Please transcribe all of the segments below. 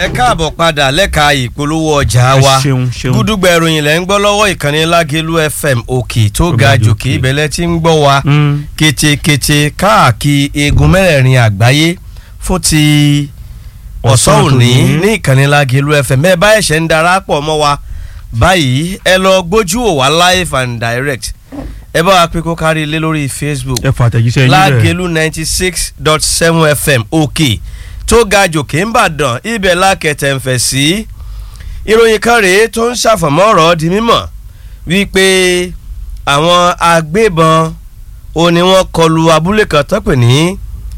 ẹ káàbọ̀ padà lẹ́ka ìpolówó ọjà wa Ẹ ṣeun, ṣeun. gúdúgbà ìròyìn lẹ́ ń gbọ́ lọ́wọ́ ìkànnì lágẹ̀lú fm òkè tó Tó ga ga jòkè jòkè. ìbẹ̀lẹ̀ tí ń gbọ́ wa Mm. ketekete káàkiri eegun mẹ́rẹ̀ẹ̀rin àgbáyé fún ti ọ̀sán Ọ̀sán òní tòní. ní ìkànnì lágẹ̀lú fm ẹ bá ẹ̀ṣẹ̀ ń darapọ̀ mọ́ wa báyìí ẹ lọ gbójú wò wá live and direct ẹ bá wa pé kó kárí ilé lórí facebook ẹ fà àtẹ̀jíṣẹ́ yín bẹ́ẹ̀. lágẹ̀lú ninety six dot seven fm òkè tó ga jòkè ń bàdàn ibẹ̀ lákẹ̀tẹ̀ ń fẹ̀ sí. ìròyìn kan rèé tó ń ṣàfọ̀mọ́ ọ̀rọ̀ di mímọ̀ wípé àwọn agbébọn ò ní wọ́n kọlu abúlé kan tó pè ní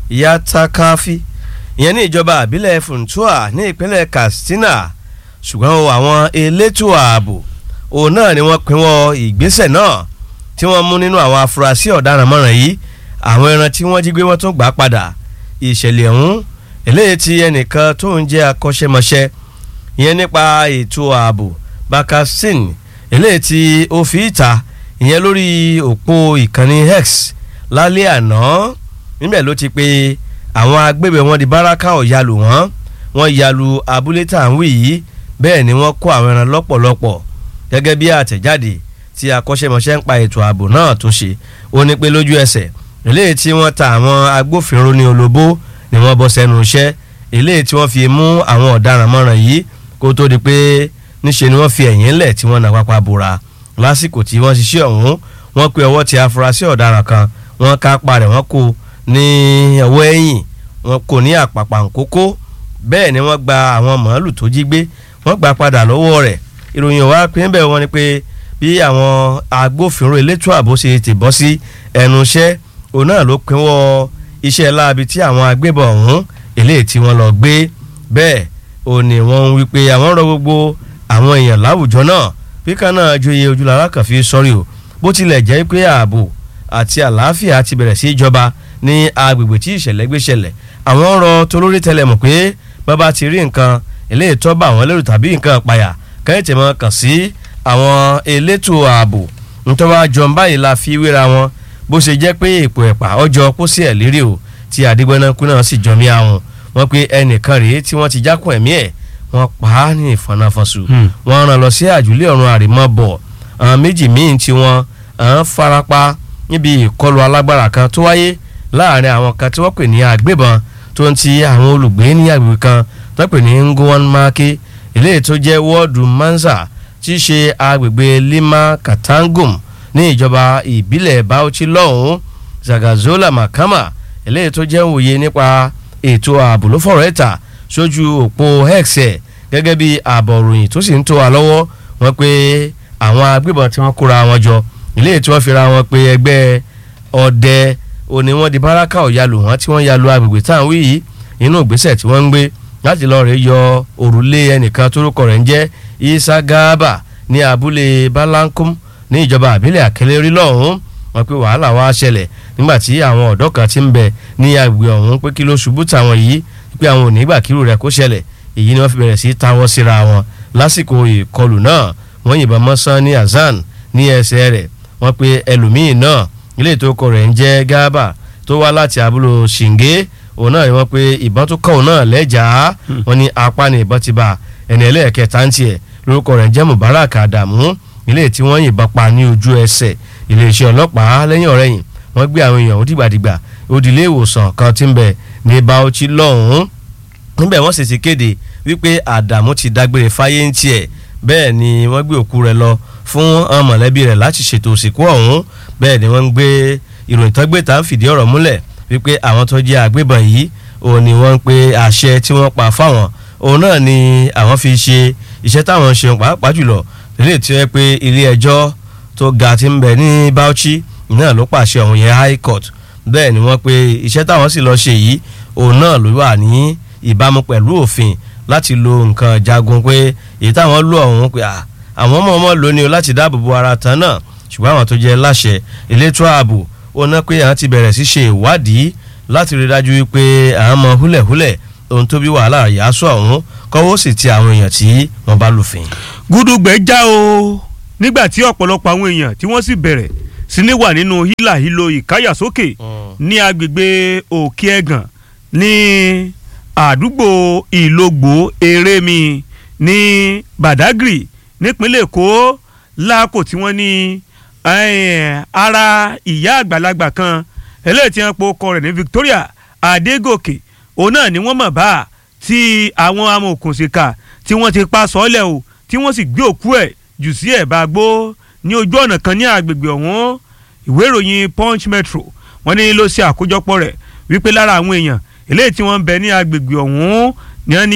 yatakafi ìyẹn ní ìjọba àbílẹ̀ funtua ní ìpínlẹ̀ katsina ṣùgbọ́n o àwọn elétò ààbò òun náà ni wọ́n pinwọ́ ìgbésẹ̀ náà tí wọ́n mú nínú àwọn afurasí ọ̀daràn mọ́ràn yìí àwọn ẹran tí wọ́n jí gbé wọ́n tún gbà padà ìṣẹ̀lẹ̀ ọ̀hún eléyìí tí ẹnìkan tó ń jẹ́ akọ́ṣẹ́mọṣẹ́ ìyẹn nípa ètò ààbò bakasin eléyìí tí ó fi ìta ìyẹn lórí òpó ìkànnì x lálẹ́ àná níbẹ̀ ló ti pé àwọn agbébẹ̀ wọn di báràkà ọ̀yàlù wọn wọ́n yàlù abúlé tá à ń wí yìí bẹ́ẹ̀ ni wọ́n kó àwọn ẹran lọ́pọ̀lọpọ̀ gẹ́gẹ́ bí àtẹ̀jáde tí akọ́ṣẹ́mọṣẹ́ ń pa ètò ààbò náà tó ṣe ó ní pé lójú ẹsẹ̀ eléyìí tí wọ́n ta àwọn agbófinró ní olóbó ni wọ́n bọ́ sẹ́nu iṣẹ́ eléyìí tí wọ́n fi mú àwọn ọ̀daràn mọ́ràn yìí kó tó di pé níṣe ni wọ́n fi ẹ̀yìn lẹ̀ tí wọ́n nà pápá bora lásìkò tí wọ́n ṣiṣẹ́ ọ̀hún wọ́n pe ọwọ́ ti afurasí ọ̀daràn kan wọ́n ká pa rẹ̀ wọ́n kó ní ọwọ́ ẹ̀yìn wọ́n kó ní àpàpàǹkókó bẹ́ẹ̀ ni wọ́n gba àwọn màálù tó jí gbé wọ́n gbà padà lọ́wọ́ rẹ̀ ìròyìn wa pé ń bẹ̀ wọ́n ni pé bí àwọn agbófinró elétò ààbò ṣe ti bọ́ sí ẹnu iṣẹ́ òun náà ló pinwọ́ iṣẹ́ láabi tí àwọn agbébọn ọ̀hún eléyìí tí wọ́n lọ gbé bẹ́ẹ̀ ò ní wọ́n ń wí pé àwọn rọ gbogbo àwọn èèyàn láwùjọ náà bí kan náà joyè ojúlára kan fi sọ́rí o bó tilẹ̀ jẹ́ pé ààbò àti àlàáfíà ti bẹ̀rẹ̀ sí í jọba ní agbègbè tí ìṣẹ̀lẹ̀ gbé ṣẹlẹ̀ àwọn rọ tolórí tẹlẹ̀ mọ̀ pé bàbá ti rí nǹkan eléyìí tó bá àwọn lérò tàbí nǹkan àpàyà kẹ́hìn tẹ̀ mọ́ kàn sí àwọn elétò ààbò nítorí wàá jọ báyìí la fi wéra wọn bó ṣe jẹ́ pé èpò ẹ̀pà ọjọ́ pósí ẹ̀ lérí o tí àdìgbẹ́nàkú náà sì jọmí àwọn wọn pé ẹnìkan rèé tí wọ́n ti jákùn ẹ̀mí ẹ̀ wọ́n pa á ní ìfọ̀nàfọ̀sù Hmm. wọ́n rán lọ sí àjùlé ọ̀run àrèmọ́bọ̀ àwọn méjì míì tí wọ́n àwọn farapa níbi ìkọlù alágbára kan tó wáyé láàrin àwọn kan tí wọ́n pè ní agbébọn tó ń ti àwọn olùgbé ní agbègbè kan tó pè ní ngwan make eléyìí tó jẹ́ wọ́ọ̀dù manza tí í ṣe agbègbè lima katangum ní ìjọba ìbílẹ̀ bauchi lọ́hùn-ún zagazola makama eléyìí tó jẹ́ òye nípa ètò ààbò ló fọ̀rọ̀ ẹ̀ta sójú òpó x ẹ̀ gẹ́gẹ́ bí ààbọ̀ ròyìn tó sì ń tó wa lọ́wọ́ wọn pé àwọn agbébọn tí wọ́n kóra wọn jọ eléyìí tí wọ́n fi ra wọn pé ẹgbẹ́ ọdẹ òní wọn di báràkà ọ̀yàlù wọn tí wọ́n yalu agbègbè táwọn wí yìí inú ìgbésẹ̀ tí wọ́n ń gbé láti lọ́ọ́ rẹ̀ yọ òrùlé ẹnìkan tórúkọ rẹ̀ ń jẹ́ isa gaba ní abúlé balankum ní ìjọba àbílẹ̀ àkẹlẹ́rí lọ́hùn-ún wọn pé wàhálà wá ṣẹlẹ̀ nígbà tí àwọn ọ̀dọ́ kan ti ń bẹ ní agbègbè ọ̀hún pé kí ló ṣubú táwọn yìí pé àwọn ò ní gbà kírù rẹ̀ kó ṣẹlẹ̀ èyí ni wọ́n fi bẹ̀rẹ̀ sí í táwọ́ síra wọn lásìkò ìkọlù náà wọ́n yìnbọn mọ́ sán ní azan ní ẹsẹ̀ rẹ̀ wọ́n pe ẹlòmíín náà ilé ìtókò rẹ̀ ń jẹ́ gábà tó wá láti abúlé ṣìngé òun náà ni wọ́n pe ìbọn tó kọ́ òun náà lẹ́jàá wọ́n ní apá ni ìbọn ti bá ẹni ẹlẹ́ẹ̀kẹta ń tiẹ̀ lórúkọ rẹ̀ ń jẹ́ mubarak adamu ilé tí wọ́n yìnbọn pa ní ojú ẹsẹ̀ iléeṣẹ́ ọlọ́pàá lẹ́yìn ọ̀rẹ́yìn wọ́n gbé àwọn èèyàn ó dìgbàdìgbà ó di ilé ìwòsàn kan tí ń bẹ ní bauchi lọ́hùn-ún níbẹ̀ wọ́n sì ti kéde wípé àdàmú ti dágbére fáyé ń tiẹ̀ bẹ́ẹ̀ ni wọ́n gbé òkú rẹ̀ lọ fún àwọn mọ̀lẹ́bí rẹ̀ láti ṣètò òsìnkú ọ̀hún bẹ́ẹ̀ ni wọ́n ń gbé ìròyìn tó gbé tá ń fìdí ọ̀rọ̀ múlẹ̀ wípé àwọn tó jẹ́ agbébọn yìí òun ni wọ́n ń pe àṣẹ tí wọ́n pa fáwọn òun náà ni àwọn fi ṣe iṣẹ́ táwọn ń ṣe pàápàá jùlọ lè tí ó yẹ pé ilé ẹjọ́ tó ga ti ń bẹ ní Bauchi náà ló pàṣẹ ọ̀hún yẹn High Court bẹ́ẹ̀ ni wọ́n pe iṣẹ́ táwọn sì lọ ṣe yìí òun náà ló wà ní ìbámu pẹ̀lú òfin láti lo nǹkan jagun pé èyí táwọn lò ọ̀hún pé à, àwọn ọmọ ọmọ lò ní o láti dáàbò bo ara tán náà ṣùgbọ́n àwọn tó jẹ́ láṣẹ elétò ààbò ó ná pé àwọn ti bẹ̀rẹ̀ sí ṣe ìwádìí láti rí dájú wípé àwọn ọmọ húlẹ̀húlẹ̀ ohun tó bí wàhálà yàásù ọ̀hún kọ́wọ́ sì ti àwọn èèyàn tí wọ́n bá lùfin. gúdúgbẹ́ já o nígbà tí ọ̀pọ̀lọpọ̀ àwọn èèyàn tí wọ́n sì bẹ̀rẹ̀ sí ní wà nínú hílàhílo ìkáyàsókè ní agbègbè òkè ẹ̀gàn ní àdúgbò ìlógbò erémi ní badagry nípínlẹ̀ èkó láàkó tí wọ́n ní ara ìyá àgbàlagbà kan eléyìí tí wọ́n po ọkọ rẹ̀ ní victoria adégòkè òun náà ni wọ́n mọ̀ bá tí àwọn amòòkùnsìkà tí wọ́n ti pa sọ́ọ́lẹ̀ o tí wọ́n sì gbé òkú ẹ̀ jù sí ẹ̀bá gbó ní ojú ọ̀nà kan ní agbègbè ọ̀hún ìwé ìròyìn punch metro wọ́n ní ló ṣe àkójọpọ̀ rẹ̀ wípé lára àwọn èèyàn eléyìí tí wọ́n ń bẹ ní agbègbè ọ̀hún ni wọ́n ní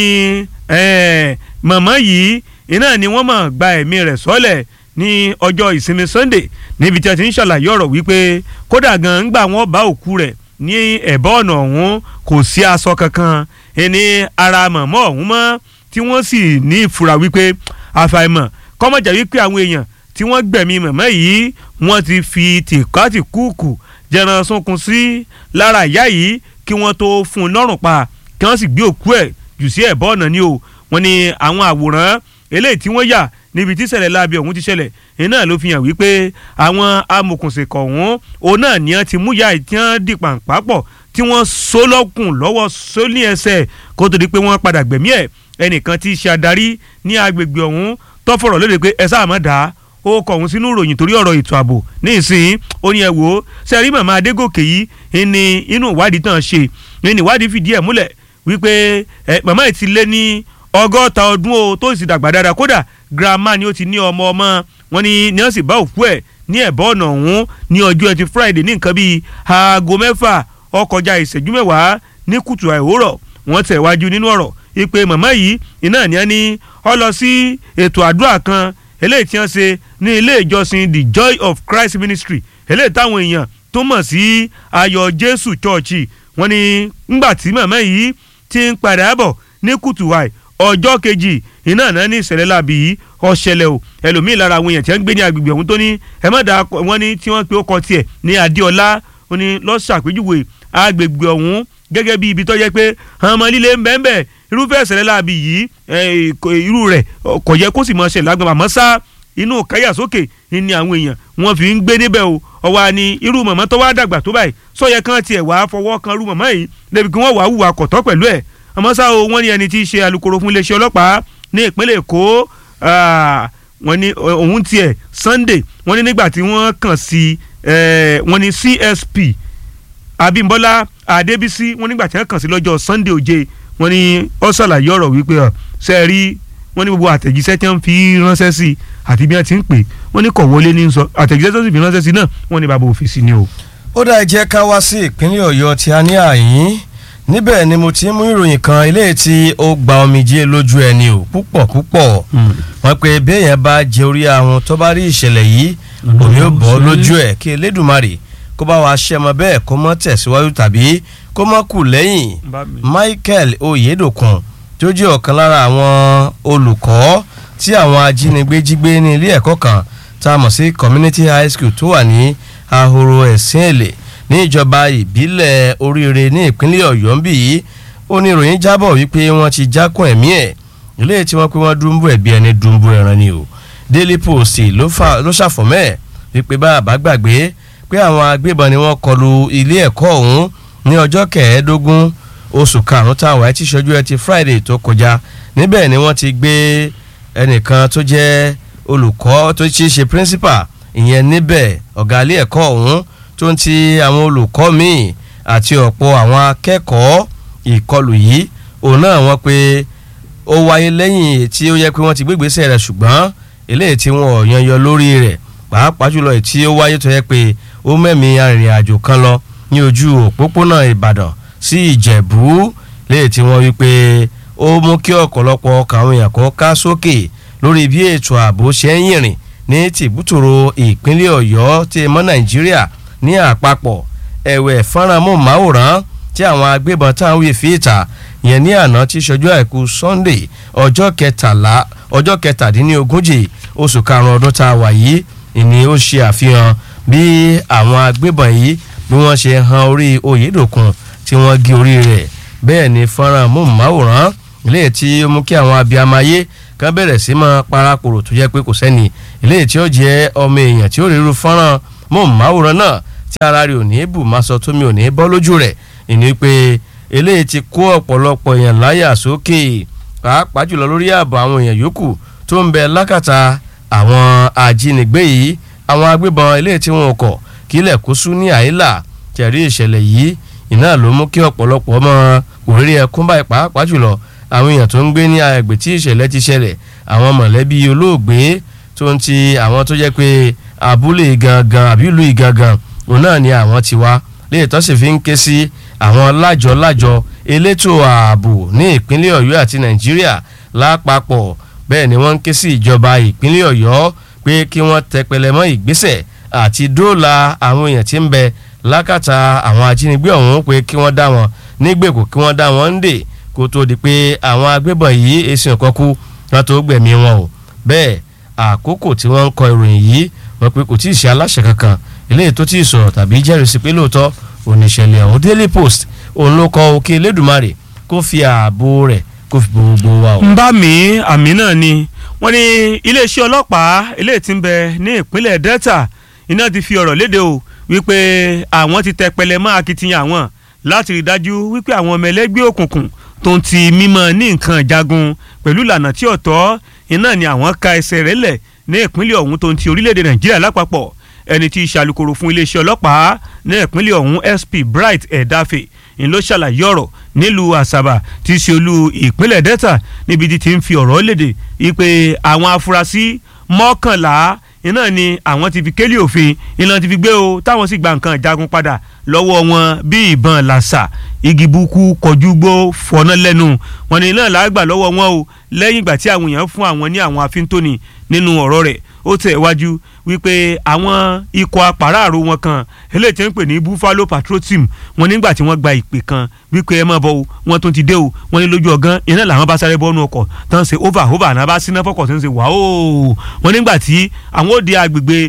mọ̀mọ́ yìí iná ni wọ́n mọ̀ gba ẹ̀mí rẹ̀ sọ́lẹ̀ ní ọjọ́ ìsinmi sunday níbi tí a ti ń ṣàlàyé ọ̀rọ̀ wípé kódà gan ńgbà wọ́n bá òkú rẹ̀ ní ẹ̀bá ọ̀nà ọ̀hún kò sí aṣọ kankan ẹni ara mọ̀mọ́ ọ̀hún mọ́ tí wọ́n sì ní ìfura wípé àfàìmọ̀ kọ́mọ̀jà wípé àwọn èèyàn tí wọ́n gbẹ̀mí mọ̀mọ́ yìí wọ́n ti fi tìkátì kúùkù jẹran sunkun sí lára ìyá yìí kí wọ́n tó fún un lọ́rùn pa kí wọ́n sì gbé òkú ẹ̀ jù sí ẹ̀bá ọ̀nà ni o wọ́n ní àwọn àwòrán eléyìí tí wọ́n yà níbi tí ṣẹlẹ̀ láabi ọ̀hún ti ṣẹlẹ̀ iná ló fi hàn wípé àwọn amòkùnsìnkọ̀ ọ̀hún òun náà ni wọ́n ti mú ya ìtí wọ́n di pàǹpápọ̀ tí wọ́n so lọ́kùn lọ́wọ́ so ní ẹsẹ̀ kó tó di pé wọ́n padà gbẹ̀mí ẹ̀ ẹnìkan tí í ṣe adarí ní agbègbè ọ̀hún tó fọ̀rọ̀ lóde pé ẹ sáà má dá ó kọ̀ ọ̀hún sínú ìròyìn torí ọ̀rọ̀ ètò ààbò ní ìsìn ó ní ẹ wò ó sẹ́rí màmá adégòkè yìí ní inú ìwádìí tán ṣe ní ìwádìí fìdí ẹ̀ múlẹ̀ wípé màmá ẹ̀ ti lé ní ọgọ́ta ọdún o tó sì dàgbà dáadáa kódà girama ni ó ti ní ọmọ ọmọ wọn ni ní wọ́n sì bá òkú ẹ̀ ní ẹ̀bá ọ̀nà ọ̀hún ní ọjọ́ ẹtì friday ní nǹkan bíi aago mẹ́fà ó kọjá ìṣẹ́jú mẹ́wàá ní kùtù àìwòrọ̀ wọ́n tẹ̀ wájú nínú ọ̀rọ̀ ìpè màmá yìí iná ni wọ́n ní ó lọ sí ètò àdúrà kan eléyìí tí wọ́n ṣe ní ilé ìjọsìn the joy of christ ministry eléyìí táwọn èèyàn tó mọ̀ sí ayọ̀ jésù chọ́ọ̀chì wọ́n ní ńgbà tí màmá yìí ti ń padà bọ̀ ní kùtù àì ọjọ́ kejì iná náà ní ìṣẹ̀lẹ̀ láàbì yìí ọ̀ṣẹlẹ̀ o ẹlòmíì lára àwọn èèyàn tí wọ́n ń gbé ní agbègbè ọ̀hún tó ní ẹ má dáa wọ́n ní tí wọ́n pe ó kọ tiẹ̀ ní adéọlá ó ní lọ́sàpéjúwe agbègbè ọ̀hún gẹ́gẹ́ bí ibi tó yẹ pé ọmọ líle ń bẹ́ẹ̀ bẹ́ẹ̀ irúfẹ́ ìṣẹ̀lẹ̀ láàbì yìí irú rẹ̀ kò yẹ kó sì mọ̀ ṣẹlẹ̀ lágbàmọ̀ àmọ́ sá inú káyà sókè ni àwọn èèyàn wọ́n fi ń gbé níbẹ̀ o ọwọ́ ni irú mọ̀mọ́ tó wá dàgbà tó báyìí sọ̀yẹ kan tiẹ̀ wá fọwọ́ kan irú mọ̀mọ́ yìí débi kí wọ́n wá hùwà kọ̀tọ́ pẹ̀lú ẹ̀ àmọ́ ṣá o wọ́n ní ẹni tí í ṣe alukoro fún iléeṣẹ́ ọlọ́pàá ní ìpínlẹ̀ èkó wọ́n ní òun tiẹ̀ sunday wọ́n ní nígbà tí wọ́n kàn sí wọ́n ní csp abimbola adébísí wọ́n nígbà tí wọ́n kàn sí lọ́jọ́ sunday òje wọ́n ní ó ṣàlàyé ọ̀rọ̀ wípé ṣe é rí wọ́n ní gbogbo àtẹ̀jíṣẹ́ tí wọ́n fi ránṣẹ́ sí àti bí wọ́n ti ń pè wọ́n ní kò wọlé ní sọ àtẹ̀jíṣẹ́ tó sì fi ránṣẹ́ sí náà wọ́n ní bàbá òfìsì ni o. ó dá jẹ́ ká wá sí ìpínlẹ̀ ọ̀yọ́ tí a ní àyín níbẹ̀ ni mo ti mú ìròyìn kan eléyìí tí ó gba omijé lójú ẹni o púpọ̀ púpọ̀ wọ́n pe béèyàn bá jẹ orí àwọn tó bá rí ìṣẹ̀lẹ̀ yìí omi ó bọ́ lójú ẹ̀ kí elédùnmarè kó bá wa ṣe ọmọ bẹ́ẹ̀ kó mọ́ tẹ̀síwájú tàbí kó mọ́ kù lẹ́yìn Michael Oyedokun tó jẹ́ ọ̀kan lára àwọn olùkọ́ tí àwọn ajínigbé jí gbé ní ilé ẹ̀kọ́ kan tá a mọ̀ sí community high school tó wà ní ahoro ẹ̀sìn èlé ní ìjọba ìbílẹ̀ oríire ní ìpínlẹ̀ ọ̀yọ́ ń bì yìí ó ní ìròyìn jábọ̀ wípé wọ́n ti jákùn ẹ̀mí ẹ̀ ilé tí wọ́n pé wọ́n dúnbù ẹ̀bí ẹni dúnbù ẹran ni o Daily Post ló ṣàfọ̀mọ́ ẹ̀ wípé bá a bá gbàgbé pé àwọn agbébọn ni wọ́n kọlu ilé ẹ̀kọ́ ọ̀hún ní ọjọ́ kẹẹ̀ẹ́dógún oṣù karùn-ún táwọn ẹ̀ ti ṣojú ẹ̀ ti Friday tó kọjá níbẹ̀ ni wọ́n ti gbé ẹnìkan tó jẹ́ olùkọ́ tó ṣe é ṣe principal ìyẹn níbẹ̀ ọ̀gá ilé ẹ̀kọ́ ọ̀hún tó ń ti àwọn olùkọ́ míì àti ọ̀pọ̀ àwọn akẹ́kọ̀ọ́ ìkọlù yìí òun náà wọ́n pé ó wáyé lẹ́yìn tí ó yẹ pé wọ́n ti gbégbèsè rẹ̀ ṣùgbọ́n eléyìí tí wọ́n yan yọ lórí rẹ̀ pàápàá jùlọ tí ó wáyé tó yẹ pé ó mẹ́mí arìnrìn àjò kan lọ ní ojú òpópónà Ìbàdàn sí Ìjẹ̀bú léyìí tí wọ́n wí pé ó mú kí ọ̀pọ̀lọpọ̀ ọkàn àwọn èèyàn kó ká sókè lórí bí ètò ààbò ṣe ń yìnrìn ní tìbútòrò ìpínlẹ̀ Ọ̀yọ́ tí mọ́ Nàìjíríà ní àpapọ̀ ẹ̀wẹ̀ fọ́nrán mọ́máwòrán tí àwọn agbébọn táwọn wí fi ìta yẹn ní àná tí ṣojú àìkú Sunday ọjọ́ kẹtàlá ọjọ́ kẹtàdínlógójì oṣù karùn-ún ọdún tá a wà yìí ìní ó ṣe àfihàn bí àwọn agbébọn yìí bí wọ́n ṣe han orí Oyèdòkun tí wọ́n gé orí rẹ̀ bẹ́ẹ̀ ni fọ́nrán mọ́máwòrán ilé tí ó mú kí àwọn abiyamayé kan bẹ̀rẹ̀ sí máa parakòrò tó jẹ́ pé kò sẹ́ni ilé tí ó jẹ́ ọmọ èèyàn tí ó rí irú fọ́nrán mọ́máwòrán náà tí ara rẹ̀ ò ní bù máa sọ tómi ò ní bọ́ lójú rẹ̀ ìní pé eléyìí ti kó ọ̀pọ̀lọpọ̀ èèyàn láyà sókè pàápàá jùlọ lórí ààbò àwọn èèyàn yòókù tó ń bẹ lákàtà àwọn ajínigbé yìí àwọn agbébọn eléyìí tí wọn kọ̀ kílẹ̀ kó sú ní àìlà tẹ̀rí ìṣẹ̀lẹ̀ yìí iná ló mú kí ọ̀pọ̀lọpọ̀ ọmọ òrírí ẹkún báyìí pàápàá jùlọ àwọn èèyàn tó ń gbé ní agbègbè tí ìṣẹ̀lẹ̀ ti ṣẹlẹ̀ àwọn mọ̀lẹ́bí olóògbé tó ń ti àwọn tó jẹ́ pé abúlé gangan àbí ìlú ìgangan òun náà ni àwọn ti wá léè tó sì fi ń ké sí àwọn lájọ-lájọ elétò ààbò ní ìpínlẹ̀ ọ̀yọ́ àti nàìjíríà lápapọ̀ bẹ́ẹ̀ ni wọ́n ń ké sí ìjọba ìpínlẹ̀ ọ̀yọ́ pé kí wọ́n tẹpẹlẹ mọ́ ìgbésẹ̀ àti dóòlà àwọn èèyàn tí ń bẹ lákàtà àwọn ajínigbé ọ̀hún pé kí wọ́n dá wọn nígbèkùn kí wọ́n dá wọn ń dè kó tó di pé àwọn agbébọn yìí èsì nǹkan kú wọn tó gbẹ̀mí wọn o bẹ́ẹ̀ àkókò tí wọ́n ń kọ ìròyìn yìí wọ́n pé kò tí ì ṣe aláṣẹ kankan eléyìí tó tí ì sọ̀rọ̀ tàbí jẹ́rìísí pé lóòótọ́ oníṣẹ̀lẹ̀ ọ̀hún Daily Post òun ló kọ òkè Elédùmarè kó fi ààbò rẹ̀ kó fi gbogbo wa o. ń bá mi àmì náà ni wọ́n ní iléeṣẹ́ ọlọ́pàá eléyìí tí ń bẹ ní ìpínlẹ̀ Delta iná ti fi ọ̀rọ̀ léde o wípé àwọn ti tẹpẹlẹ mọ́ akitiyan àwọn láti rí dájú wípé àwọn ọmọ ẹlẹ́gbẹ́ òkùnkùn tó ń ti mímọ́ ní nǹkan ìjagun pẹ̀lú ìlànà tí ọ̀tọ̀ iná ni àwọn ka ẹsẹ̀ rẹ̀ lẹ̀ ní ìpínlẹ̀ ọ̀hún tó ń ti orílẹ̀-èdè Nàìjíríà lápapọ̀ ẹni tí í ṣàlùkòrò fún iléeṣẹ́ ọlọ́pàá ní ìpínlẹ̀ ọ̀hún SP Bright Edafe ń ló ṣàlàyé ọ̀rọ̀ nílùú Àsàbà tí í ṣe olú ìpínlẹ̀ Delta níbi tí ti ń fi ọ̀rọ̀ léde wípé àwọn afurasí mọ́kànlá iná ni àwọn ti fi kélé òfin iná ti fi gbé o táwọn sì gba nǹkan ìjagun padà lọ́wọ́ wọn bí ìbọn làṣà igi buku kọjú gbó fọ́nà lẹ́nu wọn ni iná làágbà lọ́wọ́ wọn o lẹ́yìn ìgbà tí àwọn èèyàn fún àwọn ní àwọn afíntóni nínú ọ̀rọ̀ rẹ̀ ó tẹ̀ wájú wípé àwọn ikọ̀ apàráàrò wọn kan eléyìí tí wọ́n ń pè ní Buffalo Patrol Team wọn nígbà tí wọ́n gba ìpè kan wípé ẹ máa bọ̀ o wọ́n tún ti dé o wọ́n ní lójú ọ̀gán iná làwọn bá sáré bọ́ọ̀nù ọkọ̀ tán ṣe over over àná bá síná fọ́kọ̀ tó ń ṣe wàá o wọ́n nígbà tí àwọn ó di agbègbè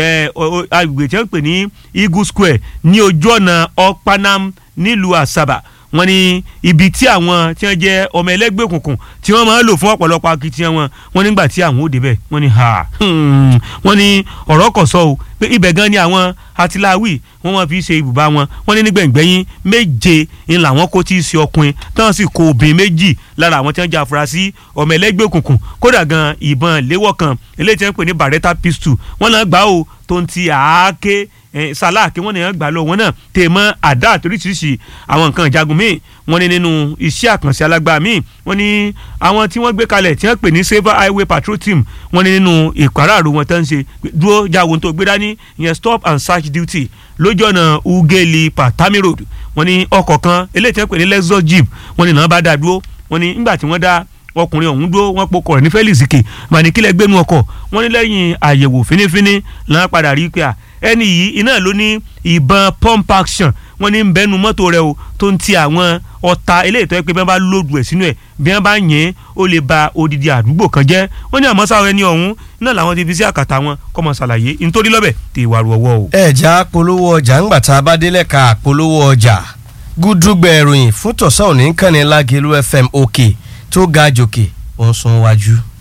agbègbè tí wọ́n ń pè ní Eagle Square ní ojú ọ̀nà Okpanam nílùú Àsàbà wọ́n ní ibi tí àwọn tí wọ́n jẹ́ ọmọ ẹlẹ́gbẹ́ òkùnkùn tí wọ́n máa ń lò fún ọ̀pọ̀lọpọ̀ akitiyan wọn wọ́n nígbà tí àwọn ò débẹ̀ wọ́n ní ha wọ́n ní ọ̀rọ̀ kò sọ o pé ibẹ̀ gan ni àwọn atiláwì wọ́n máa fi ṣe ibùba wọn wọ́n ní nígbẹ̀ngbẹ̀yìn méje ń làwọn kó tí ì ṣe ọkùnrin táwọn sì kó obìnrin méjì lára àwọn tí wọ́n jẹ́ afurasí ọmọ ẹlẹ́gbẹ́ òkùnkùn kódà gan ìbọn léwọ́ kan eléyìí tí wọ́n pè ní Beretta pistol wọ́n náà gbà ó tó ń ti àáké sálà kí wọ́n ní gbà lọ wọn náà tè mọ́ àdá àtoríṣiríṣi àwọn nǹkan ìjagun míì wọ́n ní nínú iṣẹ́ àkànṣe alágbá míì wọ́n ní àwọn tí wọ́n gbé kalẹ̀ tí wọ́n pè ní Saver Highway Patrol Team wọ́n ní nínú ìpàráàrò wọn tó ń ṣe dúró jáwó tó gbé dání ìyẹn stop and search duty lójú ọ̀nà Ugeli Patami Road wọ́n ní ọkọ̀ kan eléyìí tí wọ́n pè ní Lexus Jeep wọ́n ní náà bá dá dúró wọ́n ní nígbà tí wọ́n dá ọkùnrin ọ̀hún dúró wọ́n pokọ̀ rẹ̀ ní Felix Ike màníkílẹ̀ gbénu ọkọ̀ wọ́n ní lẹ́yìn àyẹ̀wò fínífíní làwọn padà rí pé à ẹni yìí iná ló ní ìbọn pump action wọ́n ní bẹnu mọ́tò rẹ̀ o tó ń ti àwọn ọta eléyìí tó yẹ pé bí wọ́n bá lòdù ẹ̀ sínú ẹ̀ bí wọ́n bá yẹn ó lè ba odidi àdúgbò kan jẹ́ wọ́n ní àmọ́ sáwọn ẹni ọ̀hún iná làwọn ti fi sí àkàtà wọn kọ́mọ ṣàlàyé nítorí lọ́bẹ̀ tí ìwà rú ọwọ́ o. ẹ̀já polówó ọjà ńgbà tá a bá délẹ̀ ká polówó ọjà gúdúgbẹ̀ ìròyìn fún tọ̀sán òní kànnì Lágelú FM òkè tó ga jòkè ó ń sún wájú.